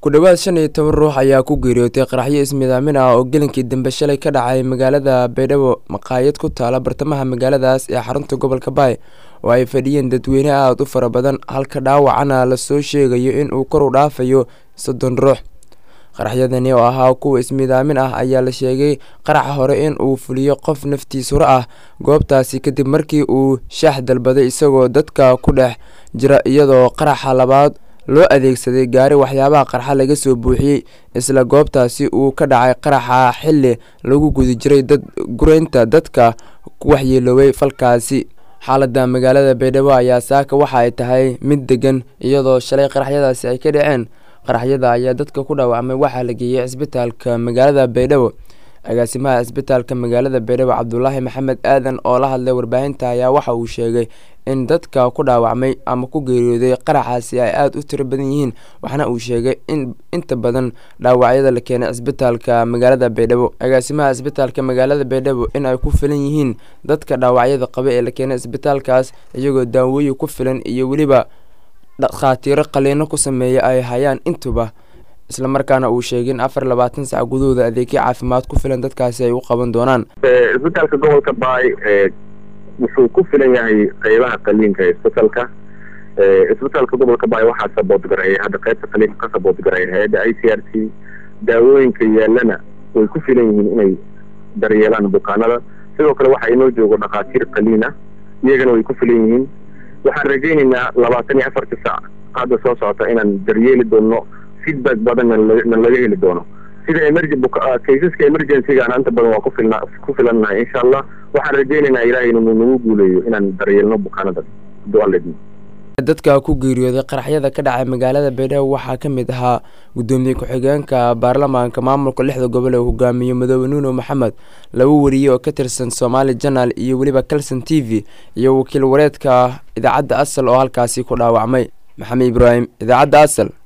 ku dhowaad shan iyo toban ruux ayaa ku geeriyootay qaraxyo ismidaamin ah oo gelinkii dambe shalay ka dhacay magaalada baydhabo maqaayad ku taala bartamaha magaaladaas ee xarunta gobolka baay oo ay fadhiyeen dadweyne aada u fara badan halka dhaawacana lasoo sheegayo in uu kor u dhaafayo soddon ruux qaraxyadani oo ahaa kuwa ismidaamin ah ayaa la sheegay qaraxa hore in uu fuliyo qof naftiis hore ah goobtaasi kadib markii uu shaax dalbaday isagoo dadka ku dhex jira iyadoo qaraxa labaad loo adeegsaday gaari waxyaabaha qarxa laga soo buuxiyey isla goobtaasi uu ka dhacay qaraxa xili lagu guda jiray dad gureynta dadka ku waxyeeloobay falkaasi xaalada magaalada baydhabo ayaa saaka waxa ay tahay mid degan iyadoo shalay qaraxyadaasi ay ka dhaceen qaraxyada ayaa dadka ku dhaawacmay waxaa la geeyey cisbitaalka magaalada baydhabo agaasimaha cisbitaalka magaalada baydhabo cabdulaahi maxamed aadan oo la hadlay warbaahinta ayaa waxa uu sheegay in dadka ku dhaawacmay ama ku geeriyooday qaraxaasi ay aada u tiro badan yihiin waxaana uu sheegay in inta badan dhaawacyada la keenay cisbitaalka magaalada baydhabo agaasimaha cisbitaalka magaalada baydhabo in ay ku filan yihiin dadka dhaawacyada qaba ee la keenay cisbitaalkaas iyagoo daawooyin ku filan iyo weliba dhakhaatiiro qaliino ku sameeya ay hayaan intuba islamarkaana uu sheegay in afar labaatan sac gudahooda adeegyo caafimaad ku filan dadkaasi ay u qaban doonaan isbitaalka gobolka baay wuxuu ku filan yahay qeybaha qaliinka ee isbitalka isbitaalka gobolka baay waxaa saboodgareeya hadda qeybta qaliinka ka saboodgareeya hay-adda i c r c daawooyinka yaalana way ku filan yihiin inay daryeelaan bukaanada sidoo kale waxaa inoo joogo dhakhaatiir qaliin ah iyagana way ku filan yihiin waxaan rajaynaynaa labaatan iyo afarta sac hadda soo socota inaan daryeeli doono feedback badanna na laga heli doono sida emerg kaysaska emergencygaana inta badan waa kufilna ku filannahay insha allah waxaan rajaynaynaa ilaahay inuu nagu guuleeyo inaan daryeelno bukaanada dualedno dadka ku geeriyooday qaraxyada ka dhacay magaalada baydhabo waxaa ka mid ahaa guddoomiye ku-xigeenka baarlamaanka maamulka lixda gobol ee hogaamiye madoobe nuuno maxamed laba wariye oo ka tirsan somaali janal iyo weliba calson t v iyo wakiil wareedka idaacadda asal oo halkaasi ku dhaawacmay maxamed ibraahim idaacadda asal